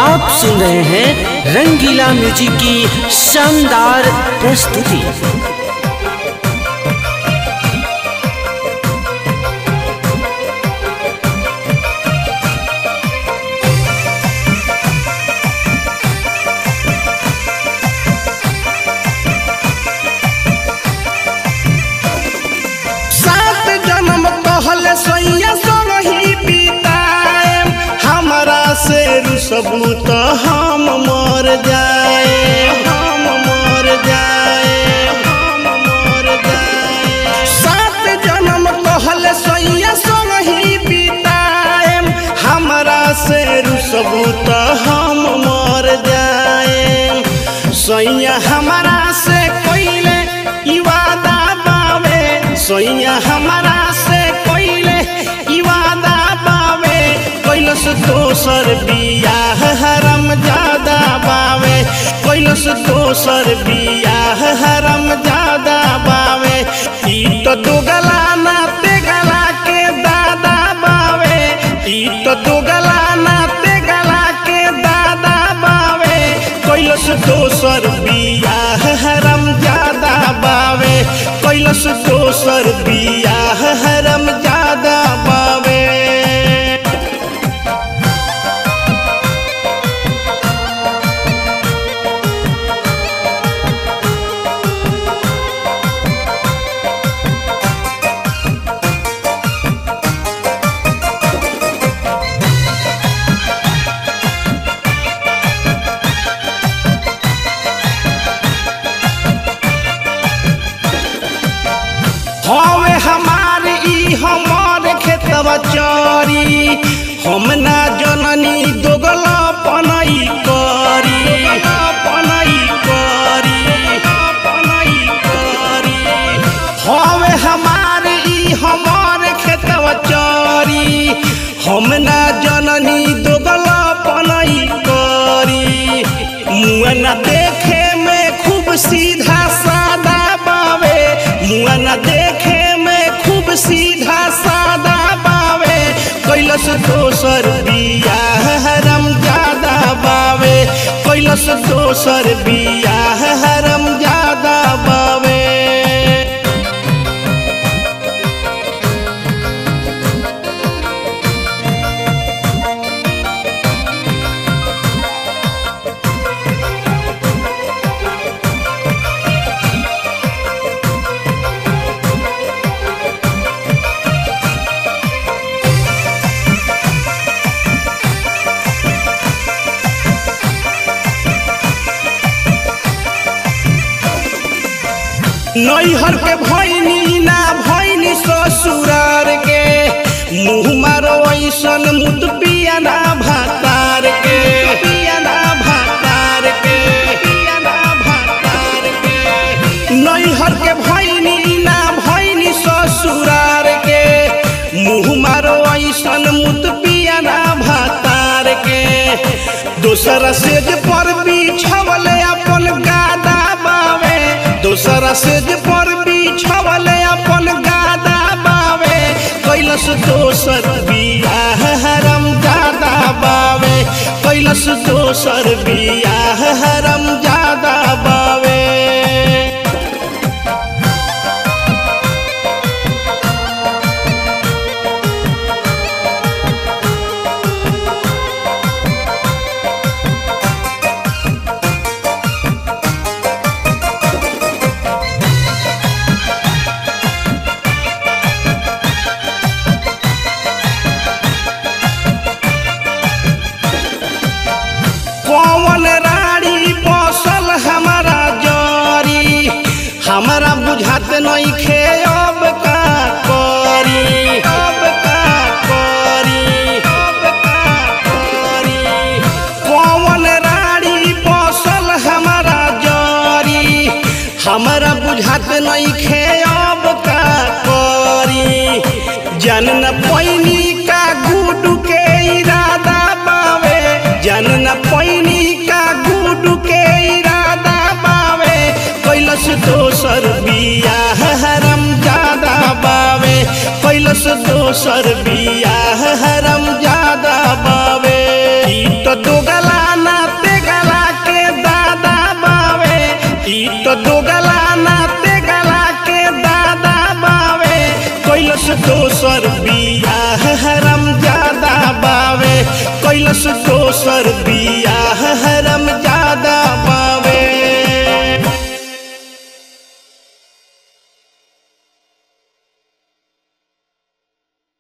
आप सुन रहे हैं रंगीला म्यूजिक की शानदार प्रस्तुति सात जन्म कहले सैया संग ही बिताएम हमरा से रुसबू तो हम मर जाए हम मर जाए हम मर जाए सात जन्म कहले सैया संग ही बिताएम हमरा से रुसबू तो हम मर जाए सैया हमरा से कोइले ई वादा बावे सैया हमरा से कोइले ई वादा बावे कैलस दोसर बियाह हरम ज्यादा बावे कैलस दोसर बियाह हरम ज्यादा बावे ई तो दुगला ना तेगला के दादा बावे ई तो दुगला ना तेगला के दादा बावे कैलस दोसर बियाह हरम ज्यादा बावे कैलस दोसर बियाह हरम ज्यादा बावे हवे हमार ई हमार खेतवा चरी हम ना जननी दोगला पनई करी पनई करी पनई करी हवे हमार ई हमार खेतवा चरी हम ना जननी दोगला पनई करी मुआ ना देखे में खूब सीधा सादा बावे मुआ ना देखे में खूब सीधा सादा बावे कैलस दोसर बियाह हरम ज्यादा बावे कैलस दोसर बियाह हरम ज्यादा बावे नैहर के भैनी ना भैनी ससुरार के मुँह मारो ऐसन मुद पियाना भातार के पियाना भातार के पियाना भातार के नैहर के भैनी ना भैनी ससुरार के मुँह मारो ऐसन मुद पियाना भातार के दोसरा सेज पर बिछवले अपन गादा बावे दोसरा सेज पर बिछवले अपन गादा बावे कैलस दोसर बियाह हरम ज्यादा बावे कैलस दोसर बियाह हरम ज्यादा बावे कौन रानी बसल हमारा जरी हमारा बुझात नहीं खे अब का करी अब का करी अब का करी कौन रानी बसल हमारा जरी हमारा बुझात नहीं खे अब का करी जन न पैनी का गुडू के इरादा बावे जन न पैनी का गुडू के इरादा बावे कैलस दोसर बियाह हरम ज्यादा बावे कैलस दोसर बियाह हरम ज्यादा बावे ई तो दोगला कैलस दोसर बिया हरम ज्यादा बावे कैलस दोसर बिया